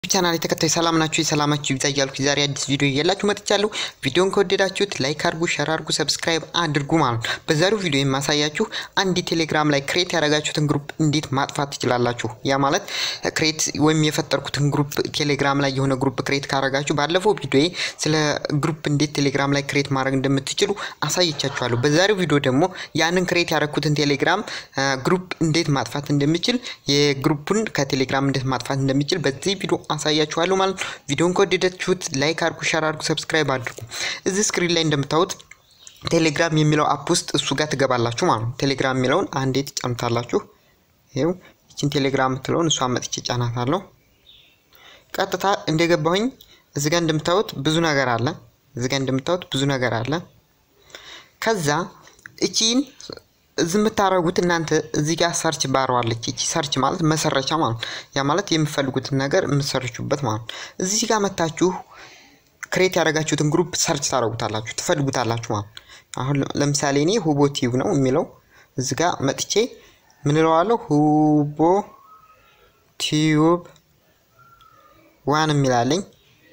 ቻናል የተከታይ ሰላም ናችሁ? የሰላማችሁ ይብዛ እያልኩ ዛሬ አዲስ ቪዲዮ እያላችሁ መጥቻለሁ። ቪዲዮን ከወደዳችሁት ላይክ አድርጉ፣ ሸር አድርጉ፣ ሰብስክራይብ አድርጉ ማለት ነው። በዛሬው ቪዲዮ የማሳያችሁ አንድ ቴሌግራም ላይ ክሬት ያደረጋችሁትን ግሩፕ እንዴት ማጥፋት ትችላላችሁ። ያ ማለት ክሬት ወይም የፈጠርኩትን ግሩፕ ቴሌግራም ላይ የሆነ ግሩፕ ክሬት ካደረጋችሁ ባለፈው ቪዲዮ ስለ ግሩፕ እንዴት ቴሌግራም ላይ ክሬት ማድረግ እንደምትችሉ አሳይቻችኋለሁ። በዛሬው ቪዲዮ ደግሞ ያንን ክሬት ያደረኩትን ቴሌግራም ግሩፕ እንዴት ማጥፋት እንደምችል የግሩፑን ከቴሌግራም እንዴት ማጥፋት እንደምችል በዚህ ቪዲዮ አሳያችኋለሁ ማለት ነው። ቪዲዮን ከወደዳችሁት ላይክ አድርጉ፣ ሸር አድርጉ፣ ሰብስክራይብ አድርጉ። እዚህ ስክሪን ላይ እንደምታዩት ቴሌግራም የሚለው አፕ ውስጥ እሱ ጋር ትገባላችሁ ማለት ነው። ቴሌግራም የሚለውን አንዴ ትጫኑታላችሁ። ይኸው ይችን ቴሌግራም የምትለውን እሷ መጥቼ ጫናታለሁ። ቀጥታ እንደገባሁኝ እዚህ ጋር እንደምታዩት ብዙ ነገር አለ። እዚህ ጋር እንደምታዩት ብዙ ነገር አለ። ከዛ እቺን እዚህ የምታደርጉት እናንተ እዚህ ጋር ሰርች ባረዋለች። እቺ ሰርች ማለት መሰረቻ ማለት ነው። ያ ማለት የምፈልጉትን ነገር የምትሰርቹበት ማለት ነው። እዚህ ጋር መታችሁ ክሬት ያደረጋችሁትን ግሩፕ ሰርች ታደርጉታላችሁ፣ ትፈልጉታላችሁ ማለት ነው። አሁን ለምሳሌ እኔ ሁቦ ቲዩብ ነው የሚለው እዚህ ጋር መጥቼ ምን እለዋለሁ? ሁቦ ቲዩብ ዋን የሚላለኝ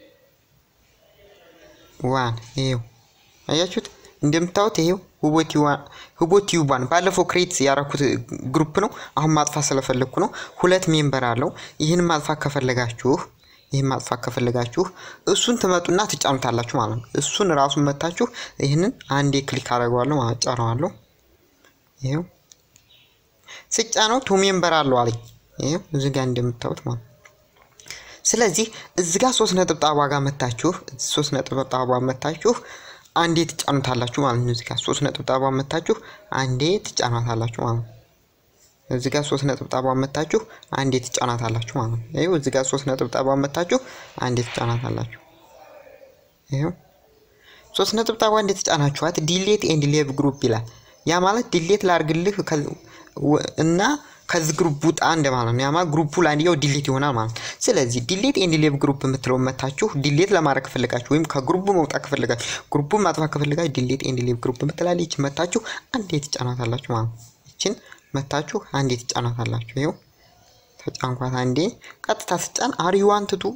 ዋን ይሄው አያችሁት? እንደምታዩት ይሄው ሁቦ ቲዩብ ዋን ባለፈው ክሬት ያረኩት ግሩፕ ነው። አሁን ማጥፋት ስለፈለግኩ ነው። ሁለት ሜምበር አለው። ይህን ማጥፋት ከፈለጋችሁ ይህን ማጥፋት ከፈለጋችሁ እሱን ትመጡና ትጫኑታላችሁ ማለት ነው። እሱን ራሱን መታችሁ ይህንን አንዴ ክሊክ አደርገዋለሁ ማለት ጫነዋለሁ። ይሄው ስጫነው ቱ ሜምበር አለው አለኝ። ይሄው እዚህ ጋር እንደምታዩት ማለት ስለዚህ እዚህ ጋር ሶስት ነጥብጣባ ጋር መታችሁ ሶስት ነጥብጣባ መታችሁ አንዴ ትጫኑታላችሁ ማለት ነው። እዚህ ጋር ሶስት ነጥብጣባ መታችሁ አንዴ ትጫናታላችሁ ማለት ነው። እዚህ ጋር ሶስት ነጥብጣባ መታችሁ አንዴ ትጫናታላችሁ ማለት ነው። ይኸው እዚህ ጋር ሶስት ነጥብጣባ መታችሁ አንዴ ትጫናታላችሁ። ይኸው ሶስት ነጥብጣባ አንዴ ትጫናችኋት ዲሌት ኤንድ ሌቭ ግሩፕ ይላል። ያ ማለት ዲሌት ላርግልህ እና ከዚህ ግሩፕ ውጣ እንደማለት ነው። ያ ማለት ግሩፑ ለአንድያው ዲሌት ይሆናል ማለት ነው። ስለዚህ ዲሌት ኤንድ ሌቭ ግሩፕ የምትለው መታችሁ ዲሌት ለማድረግ ከፈለጋችሁ ወይም ከግሩፑ መውጣት ከፈለጋችሁ ግሩፑን ማጥፋት ከፈለጋችሁ ዲሌት ኤንድ ሌቭ ግሩፕ የምትላለች ይችን መታችሁ አንዴ ትጫናታላችሁ ማለት ነው። ይችን መታችሁ አንዴ ትጫናታላችሁ። ይኸው ተጫንኳት አንዴ። ቀጥታ ስጫን አር ዩ ዋንት ቱ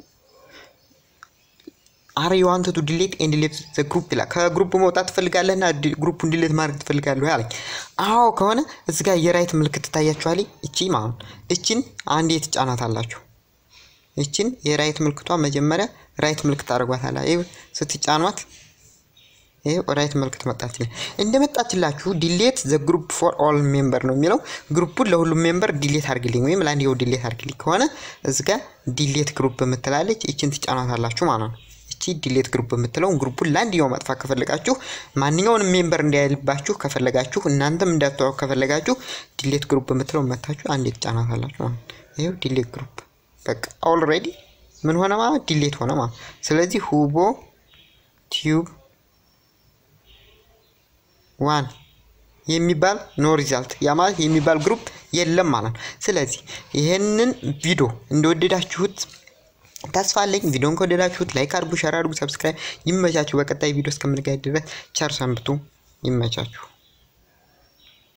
አር ዩ ዋንት ቱ ዲሌት ኤንድ ሌቭ ዘ ግሩፕ ይላል። ከግሩፕ መውጣት ትፈልጋለህና ግሩፑን ዲሌት ማድረግ ትፈልጋለህ አለኝ። አዎ ከሆነ እዚህ ጋር የራይት ምልክት ትታያችኋል። እቺ ማለት እቺን አንዴ ትጫናታላችሁ። እቺን የራይት ምልክቷ መጀመሪያ ራይት ምልክት አድርጓታል። ይኸው ስትጫኗት ይኸው ራይት ምልክት መጣችልኝ። እንደመጣችላችሁ ዲሌት ዘ ግሩፕ ፎር ኦል ሜምበር ነው የሚለው ግሩፑን ለሁሉም ሜምበር ዲሌት አድርግልኝ ወይም ለአንድ የው ዲሌት አድርግልኝ ከሆነ እዚህ ጋር ዲሌት ግሩፕ የምትላለች እቺን ትጫናታላችሁ ማለት ነው። እቺ ዲሌት ግሩፕ የምትለውን ግሩፑን ለአንድ የው ማጥፋት ከፈለጋችሁ ማንኛውንም ሜምበር እንዳያልባችሁ ከፈለጋችሁ እናንተም እንዳትተዋወቁ ከፈለጋችሁ ዲሌት ግሩፕ የምትለውን መታችሁ አንዴ ትጫናታላችሁ ማለት ነው። ይኸው ዲሌት ግሩፕ በቃ ኦልሬዲ ምን ሆነ ማለት ዲሌት ሆነ ማለት ስለዚህ ሁቦ ቲዩብ ዋን የሚባል ኖ ሪዛልት ያ ማለት የሚባል ግሩፕ የለም ማለት ነው። ስለዚህ ይህንን ቪዲዮ እንደወደዳችሁት ተስፋ አለኝ። ቪዲዮን ከወደዳችሁት ላይክ አድርጉ፣ ሸር አድርጉ፣ ሰብስክራይብ። ይመቻችሁ። በቀጣይ ቪዲዮ እስከምንገናኝ ድረስ ቸር ሰንብቱ። ይመቻችሁ።